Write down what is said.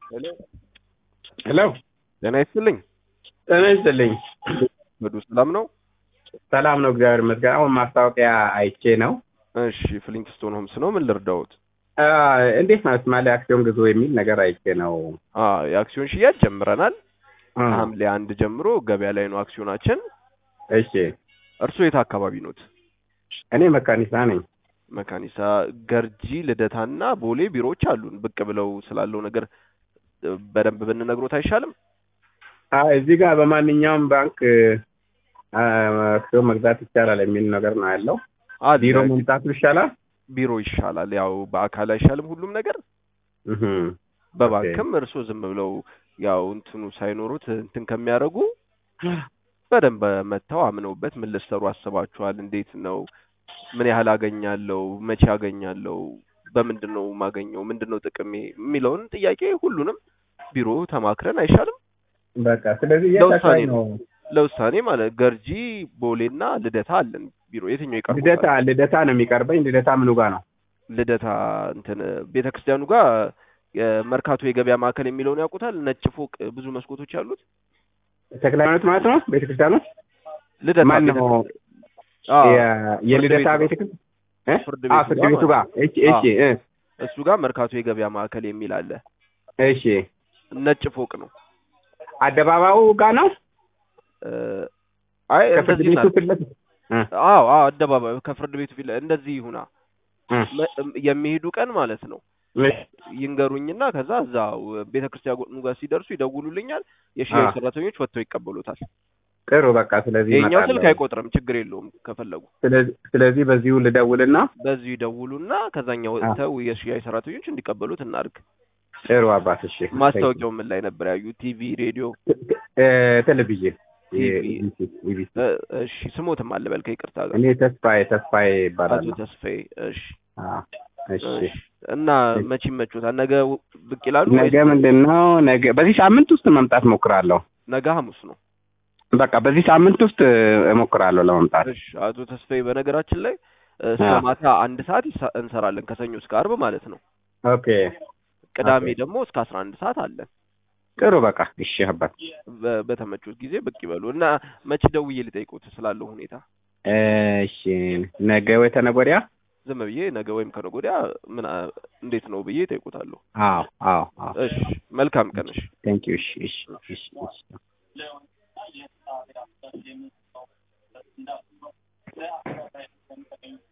ሄሎ ሄሎ ጤና ይስጥልኝ። ጤና ይስጥልኝ። በዱ ሰላም ነው? ሰላም ነው፣ እግዚአብሔር ይመስገን። አሁን ማስታወቂያ አይቼ ነው። እሺ ፍሊንክስቶን ሆምስ ነው። ምን ልርዳዎት? አ፣ እንዴት ነው ስማሌ አክሲዮን ግዙ የሚል ነገር አይቼ ነው። አ የአክሲዮን ሽያጭ ጀምረናል። አ፣ ሐምሌ አንድ ጀምሮ ገበያ ላይ ነው አክሲዮናችን። እሺ፣ እርስዎ የት አካባቢ ኖት? እኔ መካኒሳ ነኝ። መካኒሳ፣ ገርጂ፣ ልደታና ቦሌ ቢሮዎች አሉን። ብቅ ብለው ስላለው ነገር እ፣ በደንብ ብንነግሮት አይሻልም? አ፣ እዚህ ጋር በማንኛውም ባንክ አ፣ አክሲዮን መግዛት ይቻላል የሚል ነገር ነው ያለው። አለ። ቢሮ መምጣቱ ይሻላል። ቢሮ ይሻላል። ያው በአካል አይሻልም ሁሉም ነገር እህ፣ በባንክም እርስዎ ዝም ብለው ያው እንትኑ ሳይኖሩት እንትን ከሚያደርጉ በደንብ መጥተው አምነውበት ምን ልትሰሩ አስባችኋል? እንዴት ነው? ምን ያህል አገኛለሁ? መቼ አገኛለሁ? በምንድን ነው የማገኘው? ምንድን ነው ጥቅሜ? የሚለውን ጥያቄ ሁሉንም ቢሮ ተማክረን አይሻልም? በቃ ስለዚህ የት ለውሳኔ አካባቢ ነው? ለውሳኔ ማለት ገርጂ፣ ቦሌና ልደታ አለን ቢሮ። የትኛው ይቀርባል? ልደታ ልደታ ነው የሚቀርበኝ። ልደታ ምኑ ጋር ነው? ልደታ እንትን ቤተክርስቲያኑ ጋር የመርካቶ የገበያ ማዕከል የሚለውን ያውቁታል? ነጭ ፎቅ ብዙ መስኮቶች ያሉት ተክለ ሃይማኖት ማለት ነው ቤተክርስቲያኑ። ልደታ ማን ቤተ- ነው? አዎ፣ የ- የልደታ ፍርድ ቤቱ ቤተክርስቲያን እ? ፍርድ አ፣ ቤቱ ፍርድ ጋር ቤቱ ጋር። እሺ፣ እሺ፣ እ፣ እሱ ጋር መርካቶ የገበያ ማዕከል የሚል አለ። እሺ። ነጭ ፎቅ ነው። አደባባዩ ጋር ነው። እ፣ አይ ከፍርድ እንደዚህ ቤቱ ላል ፊት ለፊት እ፣ አዎ፣ አዎ አደባባዩ ከፍርድ ቤቱ ፊት ለ- እንደዚህ ይሁና እ፣ መ- የሚሄዱ ቀን ማለት ነው እሺ። ይንገሩኝና ከዛ እዛው ቤተክርስቲያኑ ጋር ሲደርሱ ይደውሉልኛል። የሽያጭ አ። ሰራተኞች ወጥተው ይቀበሉታል። ጥሩ በቃ ስለዚህ ይሄኛው እመጣለሁ። ስልክ አይቆጥርም፣ ችግር የለውም። ከፈለጉ ስለዚህ ስለዚህ በዚሁ ልደውልና በዚሁ ይደውሉና ከዛኛው አ። ወጥተው የሽያጭ ሰራተኞች እንዲቀበሉት እናድርግ። ጥሩ አባት። እሺ ማስታወቂያው ምን ላይ ነበር ያዩ? ቲቪ፣ ሬዲዮ? እ፣ ቴሌቪዥን ቲቪ። የኢቢሲ ኢቢሲ። እ፣ እሺ ስሞትም አልበል ከይቅርታ ጋር እኔ ተስፋዬ ተስፋዬ አቶ ይባላል። ተስፋዬ። እሺ እሺ እሺ። እና መቼ ይመቾታል? ነገ ብቅ ይላሉ ነገ ወይስ ምንድን ነው? ነገ በዚህ ሳምንት ውስጥ መምጣት እሞክራለሁ። ነገ ሐሙስ ነው? በቃ በዚህ ሳምንት ውስጥ እሞክራለሁ ለመምጣት። እሺ አቶ ተስፋዬ በነገራችን ላይ እስከ አ። ማታ አንድ ሰዓት ይሳ- እንሰራለን ከሰኞ እስከ አርብ ማለት ነው። ኦኬ ቅዳሜ ኦኬ። ደግሞ እስከ አስራ አንድ ሰዓት አለን። ጥሩ በቃ እሺ አባት። በ- በተመቹት ጊዜ ብቅ ይበሉ እና መቼ ደውዬ ልጠይቁት ስላለው ሁኔታ እሺ ነገ ወይ ተነገ ወዲያ? ዝም ብዬ ነገ ወይም ከነገ ወዲያ ምን አ- እንዴት ነው ብዬ እጠይቁታለሁ። አዎ አዎ አዎ። እሺ መልካም ቀን። እሺ ቴንክ ዩ። እሺ እሺ እሺ እሺ